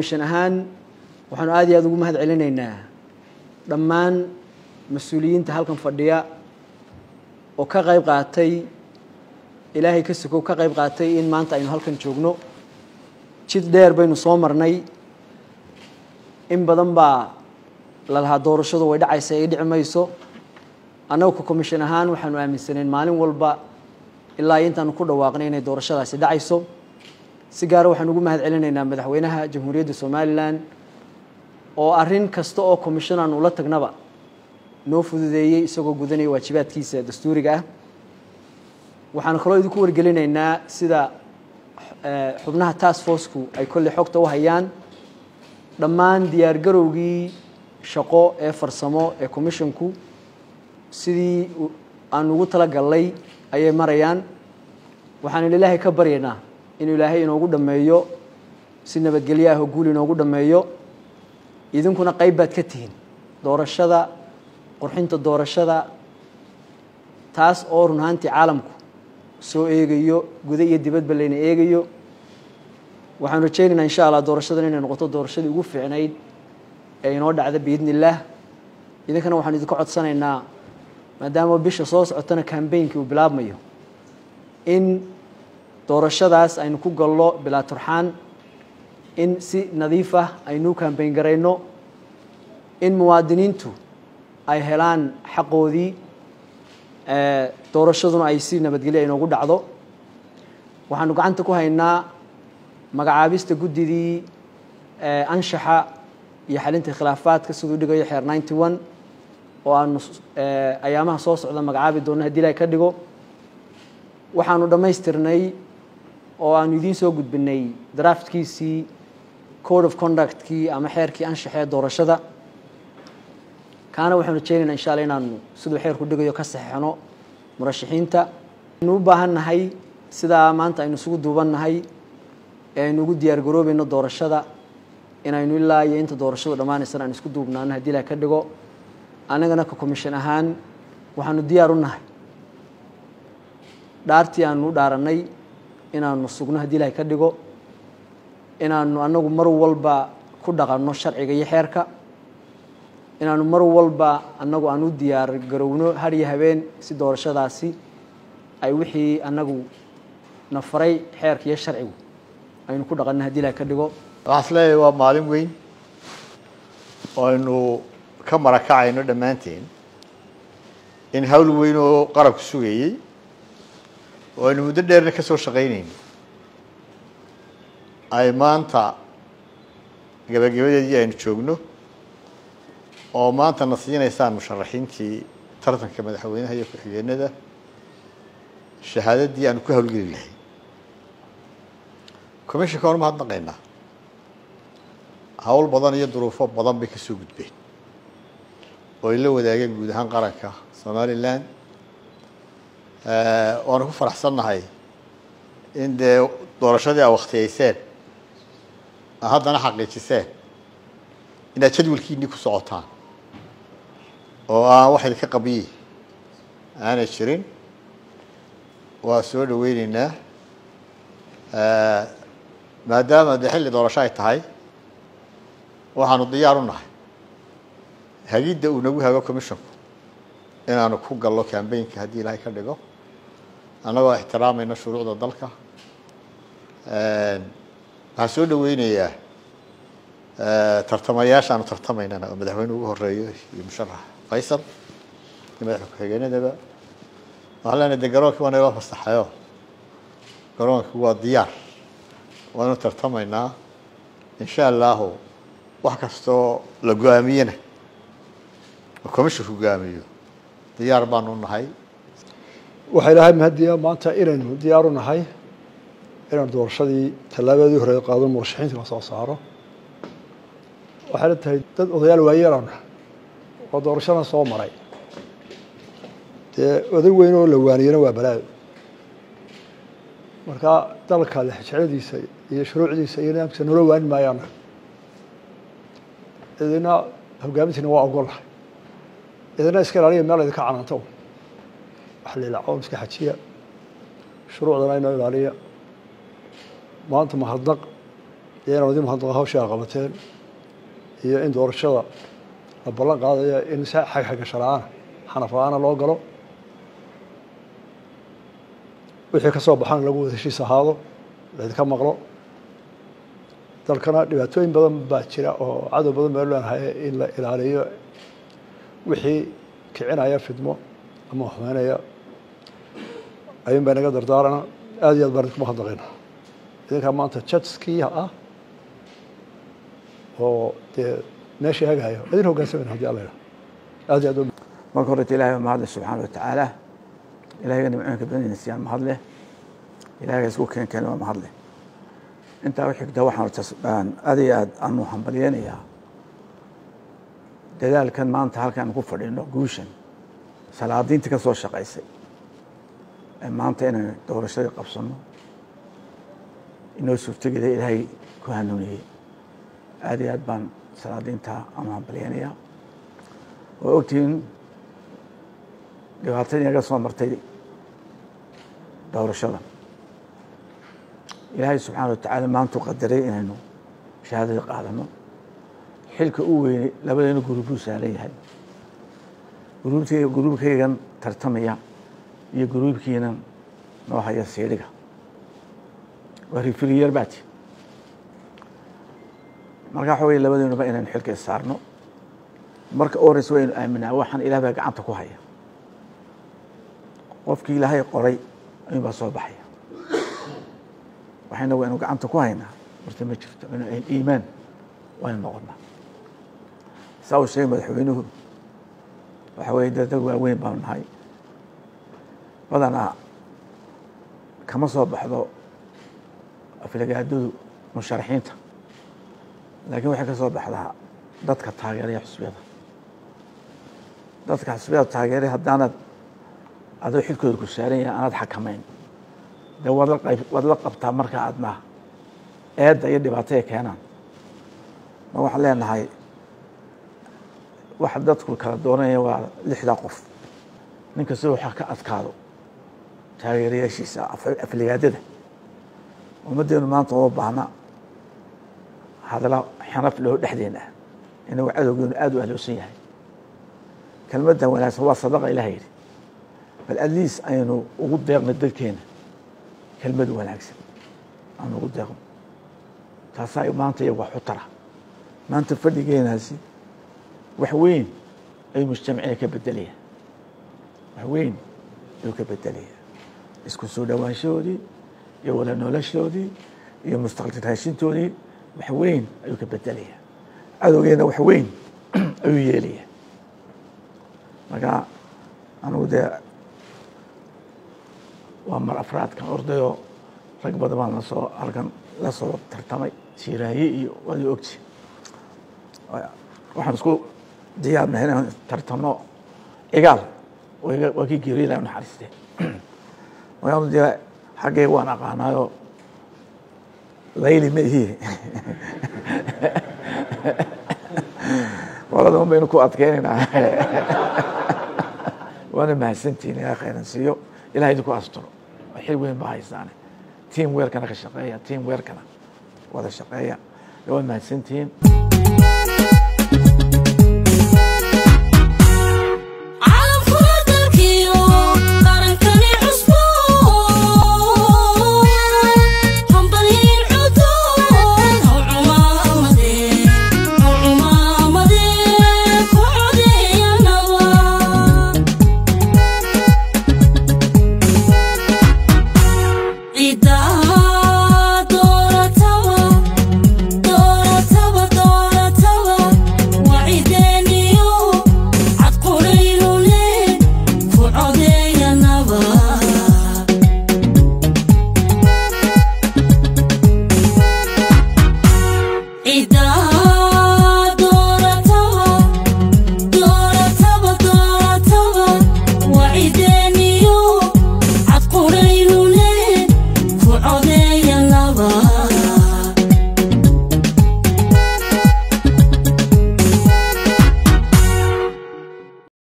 commission ahaan waxaanu aad iyo aada ugu mahad celinaynaa dhammaan mas-uuliyiinta halkan fadhiya oo ka qayb qaatay ilaahay ka sokow ka qayb qaatay in maanta aynu halkan joogno jid dheer baynu soo marnay in badan baa la lahaa doorashadu way dhacaysa ay dhici mayso annagu ka commission ahaan waxaanu aaminsaneen maalin walba ilaa intaanu ku dhawaaqnay inay doorashadaasi dhacayso si gaara waxaan ugu mahad celinaynaa madaxweynaha jamhuuriyadda somalilan oo arrin kasta oo commission aan ula tagnaba noo fududeeyey isagoo gudanaya waajibaadkiisa dastuuriga ah waxaan kaloo idinku wargelinaynaa sida xubnaha task forceku ay kolley xogta u hayaan dhammaan diyaargarowgii shaqo ee farsamo ee commissionku sidii aan ugu tala gallay ayay marayaan waxaan ilaahay ka baryaynaa inuu ilaahay inoogu dhammeeyo si nabadgelyo ah oo guul inoogu dhammeeyo idinkuna qayb baad ka tihiin doorashada qurxinta doorashada taas oo run ahaantii caalamku soo eegayo guda iyo dibadba layna eegayo waxaan rajaynaynaa insha allah doorashadan inay noqoto doorashadii ugu fiicnayd ee inoo dhacda biidni illaah idinkana waxaan idinka codsanaynaa maadaama bisha soo socotana cambainkii uu bilaabmayo in doorashadaas aynu ku gallo bilaa turxaan in si nadiif ah aynu cambayn garayno in muwaadiniintu ay helaan xaqoodii doorashaduna ay si nabadgelyo inoogu dhacdo waxaanu gacanta ku haynaa magacaabista guddidii anshaxa iyo xalinta khilaafaadka siduu dhigayo xeer ninety one oo aanu ayaamaha soo socda magacaabi doonno hadii ilahay ka dhigo waxaanu dhammaystirnay oo aanu idiin soo gudbinay draftkiisii code of conductkii ama xeerkii anshaxee doorashada kaana waxaanu rajeynaynaa insha alla inaanu siduu xeerku dhigayo ka saxeixno murashaxiinta aynu u baahan nahay sidaa maanta aynu isugu duuban nahay ee aynu ugu diyaar garoobayno doorashada inaynu ilaa iyo inta doorashadu dhammaanaysana aynu isku duubnaano haddii ilahay ka dhigo annagana ka commission ahaan waxaanu diyaar u nahay dhaartii aanu u dhaarannay inaanu sugno haddii ilahay ka dhigo inaanu annagu mar walba ku dhaqanno sharciga iyo xeerka inaanu mar walba annagu aan u diyaar garowno har iyo habeen si doorashadaasi ay wixii annagu na faray xeerka iyo sharcigu aynu ku dhaqanno haddii ilahay ka dhigo waxaan is leeyahay waa maalin weyn oo aynu ka marakacayno dhammaanteen in hawl weyn oo qarabku sugayey oo aynu muddo dheerna ka soo shaqaynayno ay maanta gabagabadeedii aynu joogno oo maanta na siinaysaan musharaxiintii tartanka madaxweynaha iyo ku-xigeenada shahaadadii aanu ku hawlgeli lahay commissionka waan umahadnaqaynaa hawl badan iyo duruufo badan bay ka soo gudbeen oo ay la wadaageen guud ahaan qaranka somalilan waanu ku faraxsannahay in dee doorashadii a waktiyeyseen a haddana xaqiijiseen inaad jadwalkiinii ku socotaan oo aan wax idinka qabiyi aanay jirin waa soo dhaweyneynaa maadaama dee xilli doorasho ay tahay waxaanu diyaar u nahay hagidda uu nagu hago commissionku inaanu ku gallo cambaynka haddii ilaahay ka dhigo annagoo ixtiraamayna shuruucda dalka waxaan soo dhaweynayaa tartamayaasha aanu tartamaynana oo madaxweyne ugu horeeyo iyo musharax faysal iyo madaxa ku-xigeenadaba waxaan leenahay de garoonkii waa nayloo fasaxayo garoonkii waa diyaar waanu tartamaynaa insha allahu wax kastoo la go-aamiyena oo commissionka go-aamiyo diyaar baanu nahay waxaa ilaahay mahadiya maanta inaynu diyaaru nahay inaynu doorashadii tallaabadii hore qaado murashaxiinta la soo saaro waxayna tahay dad odayaal waayeelana oo doorashadan soo maray dee oday weyn oo la waaniyana waa balaayo marka dalka lexjecladiisa iyo shuruucdiisa iyo nidaamkiisa noola waani maayaana idina hogaamintiina waa ogolahay idina iska ilaaliya meel idinka cananto wax lilaco iska xajiya shuruucdana inoo ilaaliya maanta mahadnaq iyo inaan idin mahadnaqo hawshii aa qabateen iyo in doorashada la ballan qaadaya in si xag xagasho la-aana xanaf la-aana loo galo wixii ka soo baxana lagu wada heshiis ahaado laydinka maqlo dalkana dhibaatooyin badan baa jira oo cadow badan baa leenahay in la ilaaliyo wixii kicinaya fidmo ama xumeynaya ayuun baa naga dardaarana aad iyo aad baan idinku mahadnaqayna idinkaa maanta jadskii ah oo dee meeshii hagahayo idin hoggaansamayna hadii alla yidhaha aad iyo aad u marka horeta ilahay waa mahadle subxaana wa tacaala ilahiga nimcooyinka badanina siyaan mahadleh ilahiga isku keen keena waa mahadleh intaa u xigta waxaan aad iyo aad aanu hambalyeynayaa dadaalkan maanta halkaan ku fadhino guushan salaadiintii ka soo shaqaysay ee maanta inaynu doorashadii qabsanno inoo suurtogeda ilaahay ku hanuuniyey aad iyo aad baan salaadiinta aanu hambalyeynayaa waa ogtihiin dhibaatadii naga soo martay doorashada ilaahay subxaana wa tacaala maantuu qadaray inaynu shahaadadii qaadano xilka u weynay labadeena guruubuu saaran yahay guruubtay guruubkaygan tartamaya iyo guruubkiinan noo haya siidhiga waa rifiriyer baati marka waxa wey labadeenuba inaynu xilka issaarno marka u horeysa waynu aaminaa waxaan ilaah baa gacanta ku haya qofkii ilaahay qoray ayuun baa soo baxaya waxayna waynu gacanta ku haynaa horta ma jirto inu iimaan waynu noqonaa saa uu sheegay madaxweynuhu waxa weye dee dad waaweyn baanu nahay badanaa kama soo baxdo aflagaadadu musharaxiinta laakiin waxay ka soo baxdaa dadka taageeraya xusbiyada dadka xusbiyada taageeray haddaanad adoo xilkooda ku saaran yahay aanaad xakamayn dee waad la qayb waad la qabtaa marka aadna eedda iyo dhibaataya keenaan ma waxaan leenahay waxa dadku kala dooranaya waa lixdaa qof nin kasta waxa ka adkaado taageerayaashiisa afligaadada ummaddeenu maanta uma baahna hadala xanaf loo dhexdeena ah inagu cadowgeenu aada u ahloosan yahay kelmaddan wanaagsan waa sadaqa ilaha yidhi bal atleast aynu ugu deeqno dadkeena kelmad wanaagsan aanu ugu deeqno taasaa maanta iyagu wax u tara maanta fadhigeenaasi wax weyn ayuu mujtamacina ka bedelaya wax weyn ayuu ka bedelaya isku soo dhowaanshahoodii iyo wada noloshoodii iyo mustaqbal raashintoodii wax weyn ayuu ka bedelaya cadowgeena wax weyn ayuu yeelaya marka anugu dee waa mar afraadkan ordayoo rag badan baan lasoo halkan la soo tartamay siiraaye iyo waad ogti waxaan isku diyaarnahay inaan tartano igaal waa kii geeriyo ilahi naxariistee markaanu dee xaggay waan aqaanaayo layli ma ihi qolada un baynu ku adkeynaynaa waana mahadsantihin ilaha khayran siiyo ilaha idinku asturo xil weyn baa haysaane team weerkana ka shaqeeya team weerkana wada shaqeeya waa mahadsantihiin